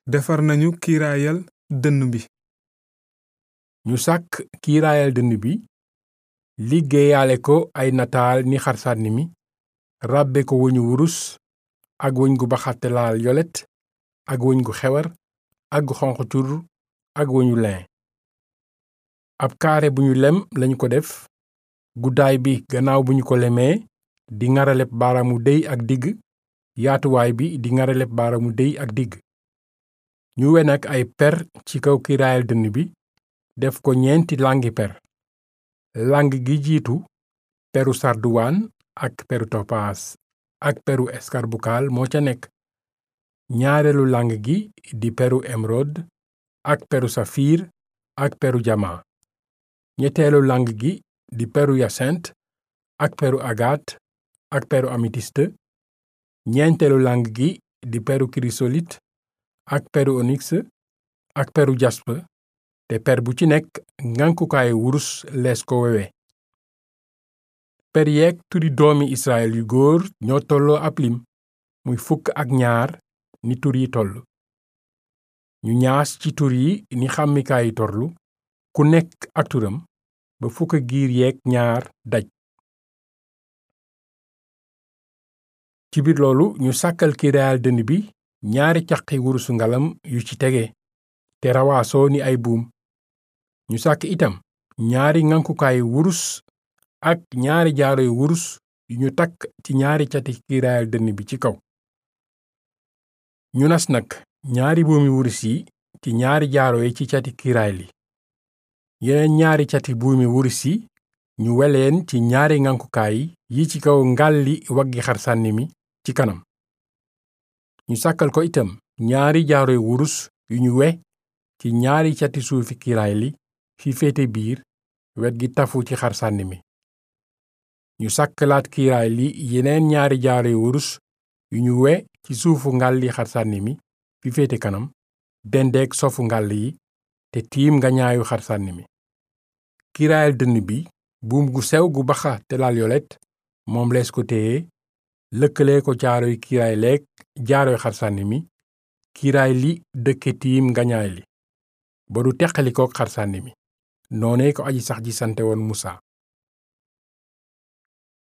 defar nañu kiiraayal dënn bi ñu sàkk kiiraayal dënn bi liggéeyaale ko ay nataal ni xarsànni mi ràbbe ko wëñu wurus ak wëñ gu baxate laal yolet ak wëñ gu xewar ak gu xonq cur ak wëñu lin ab kaare bu ñu lem lañu ko def guddaay bi gannaaw bu ñu ko lemee di ngaraleb baaraamu déy ak digg yaatuwaay bi di ngaraleb baaraamu déy ak digg ñu we nag ay per ci kaw kiiraayal dënn bi def ko ñeenti langi per lang gi jiitu peru sarduwaan ak peru topaas ak peru eskarbukaal moo ca nekk ñaareelu lang gi di peru emerod ak peru safiir ak peru jama ñetteelu lang gi di peru yasint ak peru agat ak peru amitiste ñeenteelu lang gi di peru kirisolit ak peru onyx ak peru jaspe te per bu ci nekk ngànkukaayu wurus lees ko wewe per yeeg turi doomi israel yu góor ñoo tolloo ab lim muy fukk ak ñaar ni tur yi toll ñu ñaas ci tur yi ni xàmmikaayi torlu ku nekk ak turam ba fukk giir yeeg ñaar daj ci biir loolu ñu sàkkal kiiraayal dënn bi ñaari caqi wurusu ngalam yu ci tege te rawaasoo ni ay buum ñu sàkk itam ñaari ngankukaayu wurus ak ñaari jaaroy wurus yu ñu takk ci ñaari cati kiiraayal dënn bi ci kaw ñu nas nag ñaari buumi wurus yi ci ñaari jaaro yi ci cati kiiraay li yeneen ñaari cati buumi wurus yi ñu weleen ci ñaari ngankukaay yi ci kaw ngalli waggi xarsànni mi ci kanam ñu sàkkal ko itam ñaari jaaroy wurus yu ñu we ci ñaari cati suufi kiiraay li fi féete biir wet gi tafu ci xarsànni mi ñu sàkkalaat kiiraay li yeneen ñaari jaaroy wurus yu ñu we ci suufu ngalli xarsànni mi fi féete kanam dendeek sofu ngàll yi te tiim nga ñaayu xarsànni mi kiiraayal dënn bi buum gu sew gu baxa te laal yolet moom lees ko téye lëkkale ko jaaroy kiiraay leeg jaaroy xarsànni mi kiiraay li dëkke tiim ngañaay li ba du teqalikook xarsànni mi noone ko aji sax ji sante woon musa